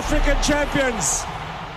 African champions.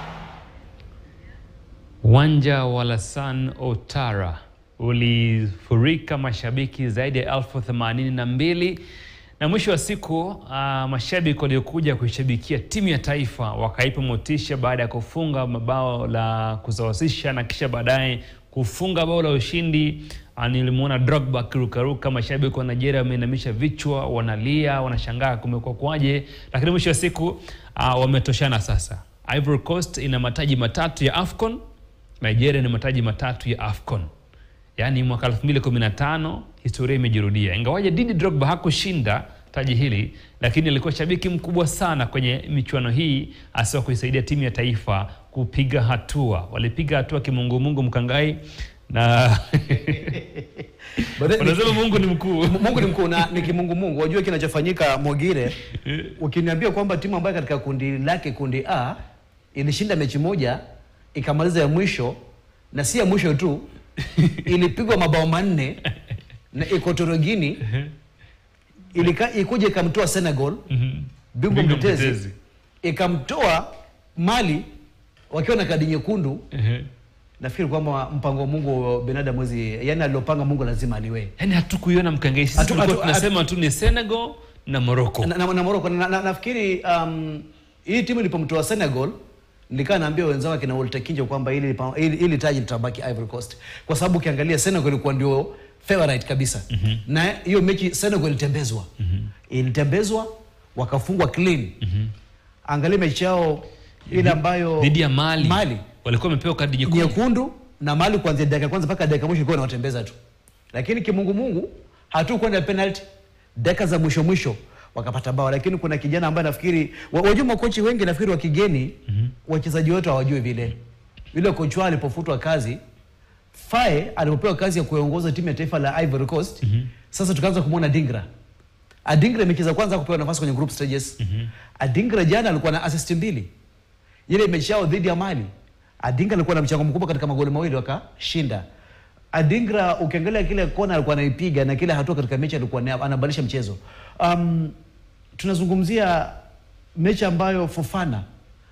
Uwanja wa Lassane Ouattara ulifurika mashabiki zaidi ya elfu themanini na mbili na mwisho wa siku uh, mashabiki waliokuja kuishabikia timu ya taifa wakaipa motisha baada ya kufunga mabao la kusawazisha na kisha baadaye kufunga bao la ushindi. Uh, nilimwona Drogba akirukaruka, mashabiki wa Nigeria wameinamisha vichwa, wanalia, wanashangaa kumekuwa kwaje, lakini mwisho wa siku uh, wametoshana sasa. Ivory Coast ina mataji matatu ya AFCON Nigeria ni mataji matatu ya AFCON. Yaani mwaka 2015 historia imejirudia. Ingawaje Didi Drogba hakushinda taji hili, lakini alikuwa shabiki mkubwa sana kwenye michuano hii, hasa kuisaidia timu ya taifa kupiga hatua. Walipiga hatua kimungumungu mkangai na But then- wanasema Mungu ni mkuu. Mungu ni mkuu na ni kimungu Mungu. Wajua kinachofanyika Mogire, ukiniambia kwamba timu ambayo katika kundi lake kundi A ilishinda mechi moja ikamaliza ya mwisho na si ya mwisho tu ilipigwa mabao manne na Equatorial Guinea ilika ikuja ikamtoa Senegal bingwa Bingwa mtetezi mtetezi. ikamtoa Mali wakiwa na kadi nyekundu. Ehe. Nafikiri kwamba mpango wa Mungu binadamu mwezi, yani alilopanga Mungu lazima aliwe Yaani hatukuiona mkangai, sisi Hatu- tulikuwa hatu- tunasema tu ni Senegal na Morocco. na, na, na Morocco na, na, nafikiri um, hii timu ilipomtoa Senegal nilikaa naambia wenzangu akina Walter Kinjo kwamba ili, ili, ili taji litabaki Ivory Coast kwa sababu ukiangalia Senegal ilikuwa ndio favorite kabisa mm-hmm. na hiyo mechi Senegal ilitembezwa mm-hmm. ilitembezwa wakafungwa clean mm-hmm. angalia mechi yao ile ambayo dhidi ya Mali, Mali walikuwa wamepewa kadi nyekundu. nyekundu na Mali kuanzia dakika ya kwanza mpaka dakika ya mwisho ilikuwa inawatembeza tu, lakini kimungumungu hatukwenda penalty, dakika za mwisho mwisho wakapata bao, lakini kuna kijana ambaye nafikiri wa- wajua makochi wengi nafikiri wa kigeni wachezaji wetu hawajui vile. Yule kocha wao alipofutwa kazi Faye alipopewa kazi ya kuongoza timu ya taifa la Ivory Coast sasa tukaanza kumwona Dingra. Adingra mechi za kwanza kupewa nafasi kwenye group stages. Adingra jana alikuwa na assist mbili ile mechi yao dhidi ya Mali, Adingra alikuwa na mchango mkubwa katika magoli mawili wakashinda. Adingra ukiangalia kile kona alikuwa anaipiga na kile hatua katika mechi alikuwa na- anabadilisha mchezo. Um, tunazungumzia mechi ambayo Fofana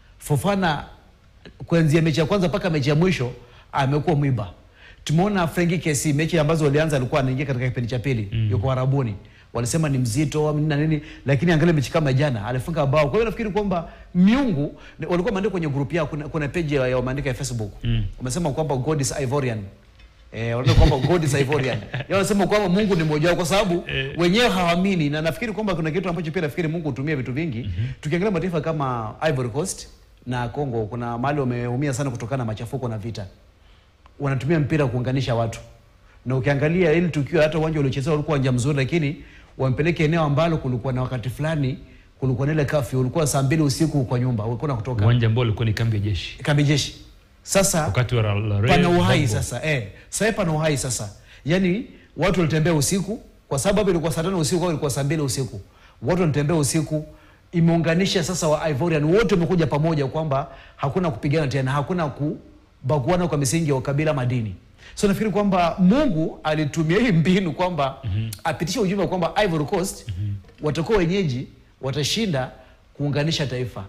Fofana kuanzia mechi ya kwanza mpaka mechi ya mwisho amekuwa mwiba. Tumeona Frenkie Kessié mechi ambazo walianza alikuwa anaingia katika kipindi cha pili mm. yuko Arabuni walisema ni mzito nini na nini, lakini angalia mechi kama jana alifunga bao. Kwa hiyo nafikiri kwamba miungu walikuwa wameandika kwenye group yao, kuna, kuna page ya ya wameandika ya Facebook mm. wamesema kwamba God is Ivorian Eh, wanasema kwamba God is Ivorian. Yao wanasema kwamba Mungu ni mmoja wao kwa sababu wenyewe hawaamini na nafikiri kwamba kuna kitu ambacho pia nafikiri Mungu hutumia vitu vingi. Tukiangalia mataifa kama Ivory Coast na Congo kuna mahali wameumia sana kutokana na machafuko na vita. Wanatumia mpira kuunganisha watu. Na ukiangalia ili tukio hata uwanja uliochezewa ulikuwa uwanja mzuri lakini wampeleke eneo ambalo kulikuwa na wakati fulani kulikuwa na ile kafyu ulikuwa saa mbili usiku kwa nyumba ulikuwa na kutoka Uwanja ambao ulikuwa ni kambi ya jeshi kambi jeshi. Sasa wakati wa La- La- pana uhai Gbagbo. sasa eh, sasa pana uhai sasa. Yaani watu walitembea usiku kwa sababu hapo ilikuwa saa tano usiku au ilikuwa saa mbili usiku. Watu walitembea usiku imeunganisha sasa wa Ivorian wote wamekuja pamoja kwamba hakuna kupigana tena, hakuna kubaguana kwa misingi ya ukabila madini. So nafikiri kwamba Mungu alitumia hii mbinu kwamba apitishe ujumbe kwamba Ivory Coast watakuwa wenyeji, watashinda kuunganisha taifa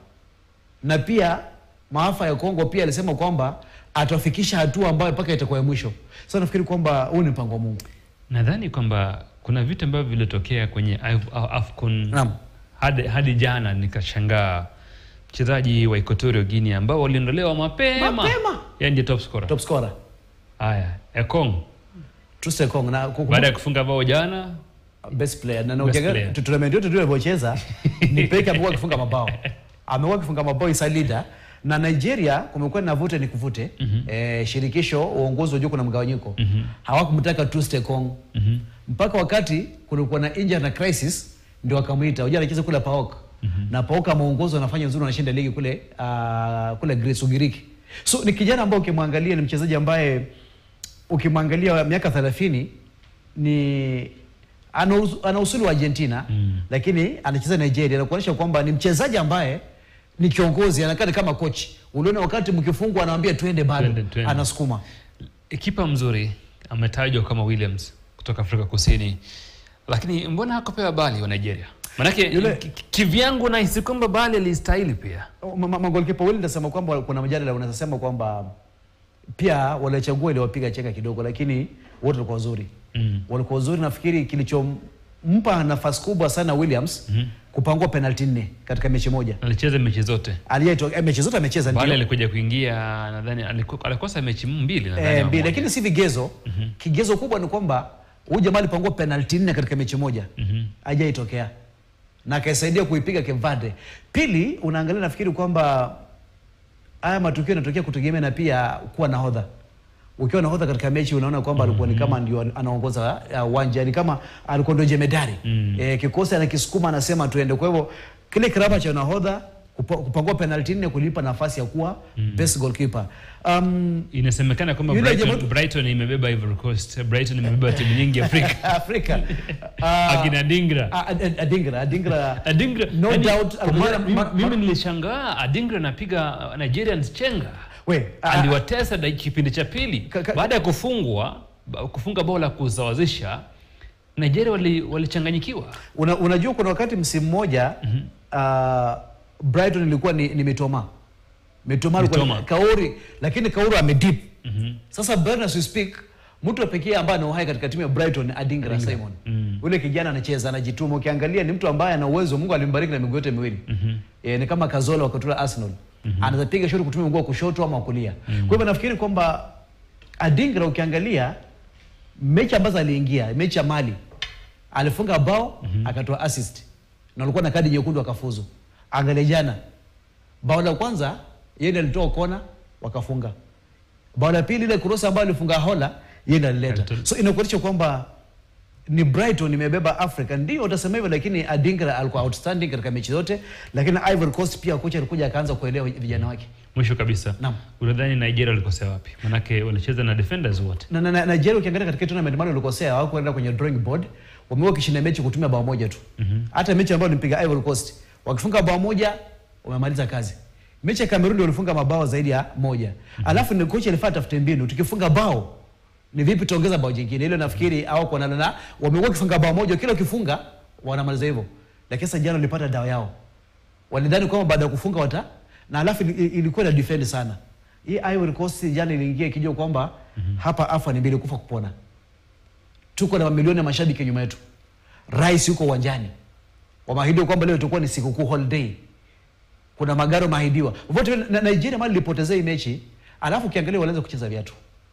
na pia maafa ya Kongo pia alisema kwamba atafikisha hatua ambayo mpaka itakuwa ya mwisho. Sasa nafikiri kwamba huu ni mpango wa Mungu. Nadhani kwamba kuna vitu ambavyo vilitokea kwenye Af- AFCON Naam. hadi, hadi jana nikashangaa mchezaji wa Equatorial Guinea ambao waliondolewa mapema, Mapema. yeye ndiye top scorer. Top scorer Haya, Ekong Trust Ekong na kukumbuka- baada ya kufunga bao jana best player na na Best ukiangalia player. tu- tournament yote tulivyocheza ni peke amekuwa akifunga mabao. Amekuwa akifunga mabao isa leader na Nigeria kumekuwa na vute ni kuvute. Eh, shirikisho uongozi wa juu kuna mgawanyiko. Hawakumtaka Trust Ekong. Mpaka wakati kulikuwa na injury na crisis ndio wakamuita. Unajua anacheza kule PAOK. Na PAOK ameongozwa anafanya vizuri anashinda ligi kule uh, kule Greece Ugiriki. So ni kijana ambaye ukimwangalia ni mchezaji ambaye ukimwangalia miaka 30 ni ana us- ana usuli wa Argentina mm. lakini anacheza Nigeria na kuonyesha kwamba ni mchezaji ambaye ni kiongozi, anakaa ni kama coach. Uliona wakati mkifungwa anawaambia twende bado, Twende, twende. anasukuma. kipa mzuri ametajwa kama Williams kutoka Afrika Kusini, lakini mbona hakupewa bali wa Nigeria? Manake Yule- ki- ki- kivyangu nahisi kwamba Bale alistahili pia. Ma- ma- magolikipa wawili nitasema kwamba kuna mjadala unasema kwamba pia waliochagua iliwapiga cheka kidogo, lakini wote walikuwa wazuri Mm. walikuwa wazuri. Nafikiri kilichompa nafasi kubwa sana Williams kupangua penalti nne katika mechi moja Alicheza mechi zote. aliyeto eh, mechi zote amecheza Bale ndio alikuja kuingia nadhani aliku- alikosa mechi mbili nadhani. eh, au mbili, moja. lakini si vigezo. Kigezo kubwa ni kwamba huyu jamaa alipangua penalti nne katika mechi moja Mhm. hajaitokea na akaisaidia kuipiga Kevade. Pili, unaangalia nafikiri kwamba haya matukio yanatokea kutegemea na pia kuwa nahodha. Ukiwa nahodha katika mechi unaona kwamba alikuwa ni kama ndio anaongoza uh, uwanja, ni kama alikuwa ndio jemedari Mm. eh, kikosi anakisukuma anasema tuende. Kwa hivyo kile kiraba cha nahodha kupa- kupangua penalti nne kulipa nafasi ya kuwa best goalkeeper. Um, Inasemekana kwamba Yule Brighton, jamaa- Brighton imebeba Ivory Coast. Brighton imebeba timu nyingi Afrika. Afrika Ah, Akina Dingra. ah, Ad- Adingra Adingra Adingra, No yani, doubt, kwa mara- Adingra- mimi- ma- mimi ma- nilishangaa Adingra anapiga Nigerians chenga. we ah, aliwatesa da- kipindi cha pili Ka- ka- baada ya kufungwa ba- kufunga bao la kusawazisha Nigeria wali- walichanganyikiwa Una, unajua kuna wakati msimu mmoja uh, Brighton ilikuwa ni, ni Mitoma. Mitoma alikuwa ni Mitoma. Kauri, lakini Kauri amedip. Sasa Brighton as we speak, mtu wa pekee ambaye ana uhai katika timu ya Brighton ni Adingra Simon. Mm. Ule kijana anacheza anajituma, ukiangalia ni mtu ambaye ana uwezo, Mungu alimbariki na miguu yote miwili. Eh, ni kama Kazola wakati ule Arsenal. Anaweza piga shoti kutumia mguu wa kushoto ama wa kulia. Kwa hivyo nafikiri kwamba Adingra ukiangalia mechi ambazo aliingia, mechi ya Mali alifunga bao akatoa assist na alikuwa na kadi nyekundu akafuzu. Angalia jana, bao la kwanza yeye ndiye alitoa kona wakafunga. Bao la pili ile cross ambayo alifunga Hola yeye ndiye alileta. Alitoa- So inakuonyesha kwamba ni Brighton imebeba Africa, ndio utasema hivyo, lakini Adingra alikuwa outstanding katika mechi zote, lakini Ivory Coast pia kocha alikuja akaanza kuelewa vijana wake. mwisho kabisa Naam. unadhani Nigeria walikosea wapi manake walicheza na defenders wote na, na, na Nigeria ukiangalia katika tournament mali walikosea, hawakuenda kwenye drawing board, wamekuwa wakishinda mechi kutumia bao moja tu. Hata mechi ambayo nipiga Ivory Coast wakifunga bao moja wamemaliza kazi. Mechi ya Cameroon walifunga mabao zaidi ya moja. Alafu ni kocha alifaa tafute mbinu, tukifunga bao ni vipi tuongeza bao jingine. Ile nafikiri au kwa na wamekuwa wakifunga bao moja, kila ukifunga wanamaliza hivyo. Lakini sasa jana walipata dawa yao. Walidhani kwamba baada ya kufunga wata na alafu ili- ilikuwa na defend sana. Hii Ivory Coast jana iliingia ikijua kwamba hapa afa ni mbili kufa kupona. Tuko na mamilioni ya mashabiki nyuma yetu. Rais yuko uwanjani. Wameahidiwa kwamba leo itakuwa ni sikukuu holiday. Kuna magari wameahidiwa. Vote na Nigeria mali ilipotezea hii mechi, alafu ukiangalia walianza kucheza viatu.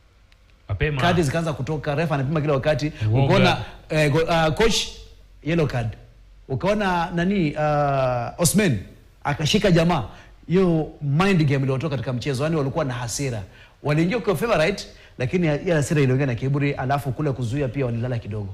mapema Kadi zikaanza kutoka, refa anapima kila wakati. Uoga. Ukaona eh, go- uh, coach yellow card. Ukaona nani uh, Osman akashika jamaa. Hiyo mind game iliyotoka katika mchezo, yani walikuwa na hasira. Waliingia kwa favorite lakini ya hasira iliongea na kiburi, alafu kule kuzuia pia walilala kidogo.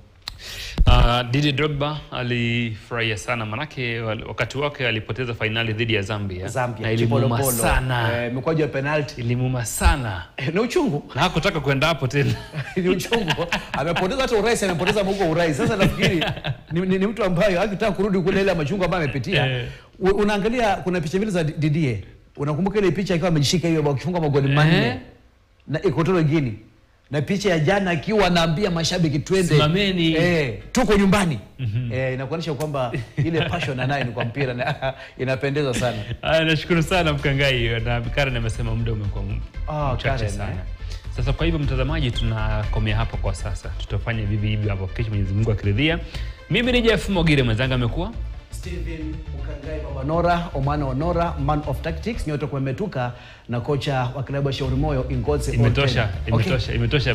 Uh, Didier Drogba alifurahia sana manake wal- wakati wake alipoteza fainali dhidi ya Zambia, Zambia na ilimuuma Chipolopolo, sana eh, mikwaju ya penalty ilimuuma sana Eh, ni uchungu na hakutaka kwenda hapo tena ni uchungu amepoteza hata urais amepoteza mungu wa urais sasa nafikiri ni, ni, ni mtu ambaye akitaka kurudi kule ile machungu ambayo amepitia Eh. U- unaangalia kuna picha mbili za Didier unakumbuka ile picha akiwa amejishika hiyo akifunga magoli Eh. manne na Equatorial Guinea na picha ya jana akiwa anaambia mashabiki twende Simameni. eh, tuko nyumbani eh, inakuonyesha kwamba ile passion anayo ni kwa mpira na inapendeza sana Aya, nashukuru sana Mkangai na Karen amesema muda umekuwa m- Ah, mchache Karen, sana. eh. Sasa kwa hivyo mtazamaji, tunakomea hapo kwa sasa, tutafanya vivi hivi hapo kesho, Mwenyezi Mungu akiridhia. Mimi ni Jeff Mogire, mwenzangu amekuwa Steven Mukangai Baba Nora, Omana Onora, man of tactics, nyote kumetuka na kocha wa klabu ya Shauri Moyo Ingozi. imetosha, Olten. Okay. imetosha, imetosha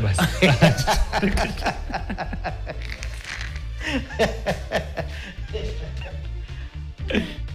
basi.